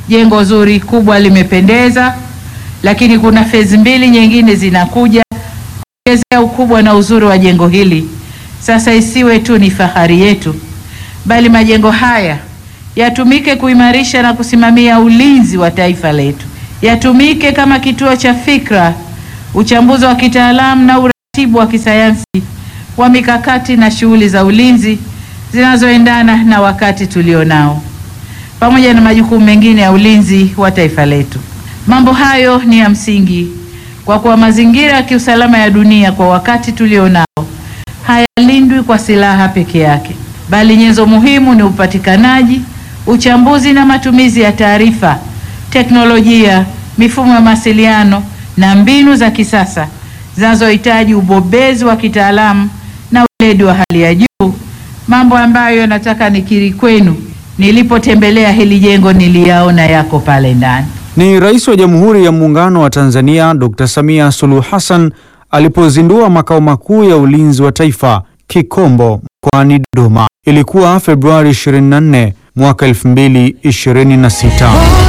jengo zuri kubwa limependeza, lakini kuna fezi mbili nyingine zinakuja kuongezea ukubwa na uzuri wa jengo hili. Sasa isiwe tu ni fahari yetu, bali majengo haya yatumike kuimarisha na kusimamia ulinzi wa taifa letu, yatumike kama kituo cha fikra, uchambuzi wa kitaalamu na uratibu wa kisayansi wa mikakati na shughuli za ulinzi zinazoendana na wakati tulionao, pamoja na majukumu mengine ya ulinzi wa taifa letu. Mambo hayo ni ya msingi kwa kuwa mazingira ya kiusalama ya dunia kwa wakati tulionao hayalindwi kwa silaha peke yake, bali nyenzo muhimu ni upatikanaji, uchambuzi na matumizi ya taarifa, teknolojia, mifumo ya mawasiliano na mbinu za kisasa zinazohitaji ubobezi wa kitaalamu na weledi wa hali ya juu, mambo ambayo nataka nikiri kwenu, nilipotembelea hili jengo niliyaona yako pale ndani. Ni Rais wa Jamhuri ya Muungano wa Tanzania Dr. Samia Suluhu Hassan alipozindua makao makuu ya ulinzi wa taifa Kikombo mkoani Dodoma. Ilikuwa Februari 24 mwaka 2026.